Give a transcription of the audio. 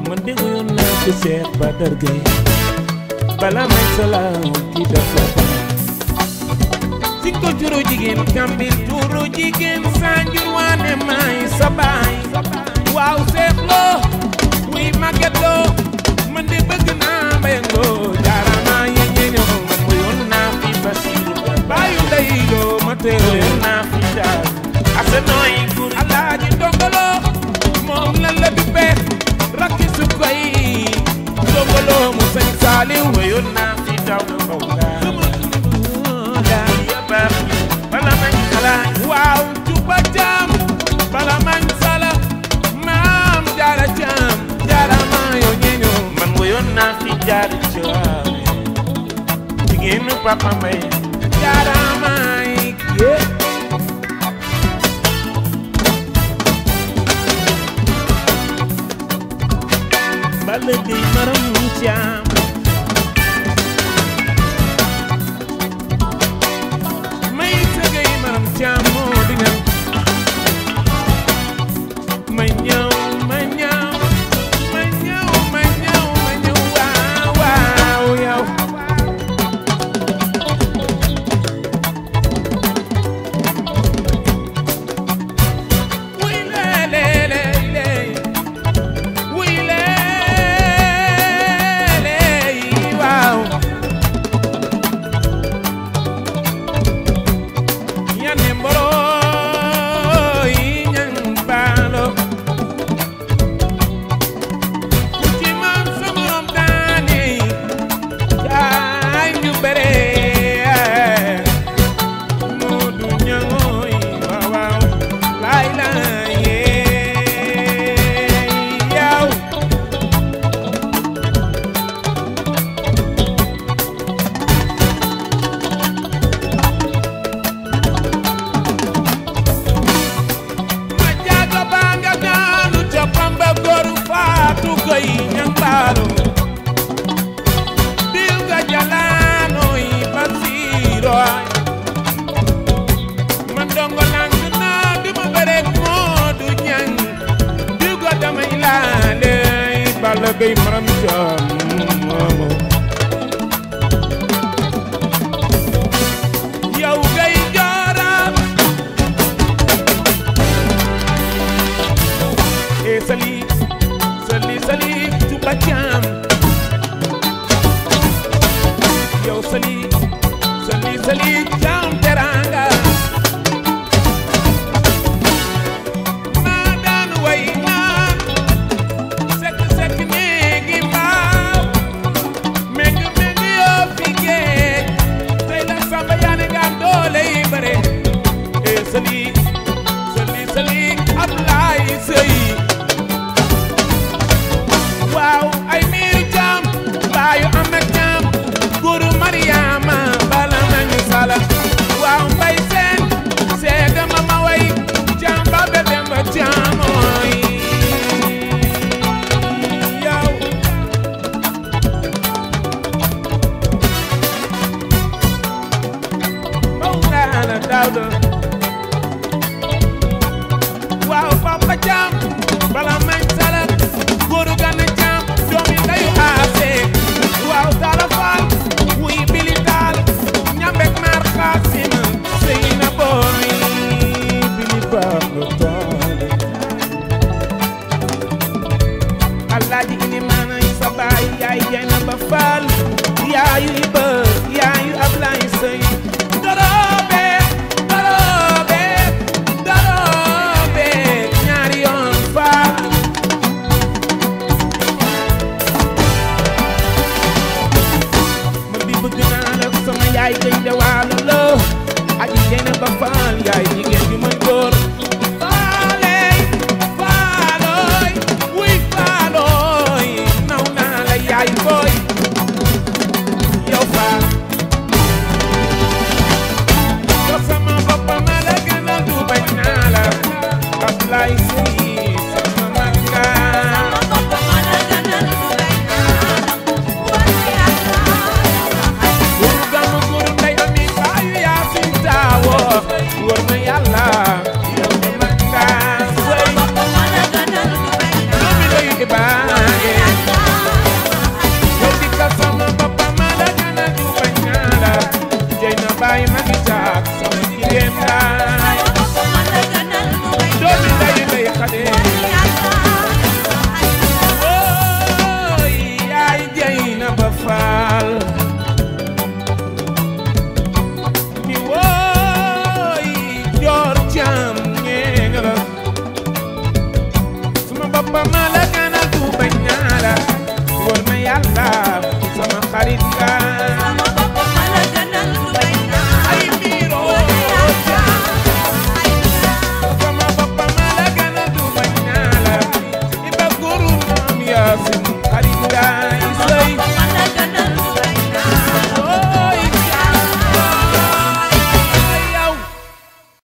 man dégg yoon naa ko Cheikh Badar Gueye bala may salaam ki dafa si ko juru jigéen kambil juru jigéen sanjur waane may sa baay waaw seetloo wuy màgget loo man de bëgg naa mbay loo jaarama yeñe ñëw man mu yoon naa fi Basiru baayu ndey loo ma teew yoon naa fi jaar asa nooy gur alaaji ndongolo moom lan la duppee rakki su koy ndongolo mu sañ saaliw ma yoon naa fi daw na mbaw daal ya baax bala mañ xalaat waaw juba jaam bala mañ sala maam jaara jaam jaara maa yoo ñeeñoo man woyoon naa fi jaara jaam jigéenu papa mbay jaara maay yee bala dey maram caam may sëgay maram caam moo di ñan ma ñëw ma ñëw ma ñëw ma ñëw ma ñëw waaw waaw yow wuy lee lee lee lee wuy lee lee waaw yane mboro yi ñang baalo ku ci man sa morom daane jaay ñu bere mu du ñangooy waaw waaw laay laay yee yaw ma jaaga baa nga daanu ca pamba goru faatu koy ñang baalu diw ga jalaano yi basiiro ay man dongo lang naa di ma bëreeg moo du ñang diw ga damay laale balla gay maram jam moomo yow gay jooram e sali sali sali tuba jam yow sali sali sali jam teranga maa daan way naan sekk sekk néegi mbaaw méng méng yoo fi géej tey la samba yaane gaan doole yi bare e sali sali sali Ablaay Sëy waaw ay miiru jaam baayu amet jaam guru Mariama bala nañu sala waaw mbay seen seega ma ma way jaam ba be demba jaamooy yow Mawlana Daawda waaw papa jaam bala mañ sala góoru gana jaam doomi ndayu aase waaw taala faal wuy bili taal ñambek maar xaasim sëy na booy bili baalo taale alaaji ini maanay sa baay yaay jayna ba faal yaayu iba yaayu ablaay sëy doroobe doroobe doroobe ñaari yoon faal man di bëgg naa la sama yaay gay de waalo la aji jayna ba faal yaay jigéen ju mën góor faaley faalooy wuy faalooy naw naa la yaay booy yow faal ba ma la gënal du bañ naa la wóor na yàlla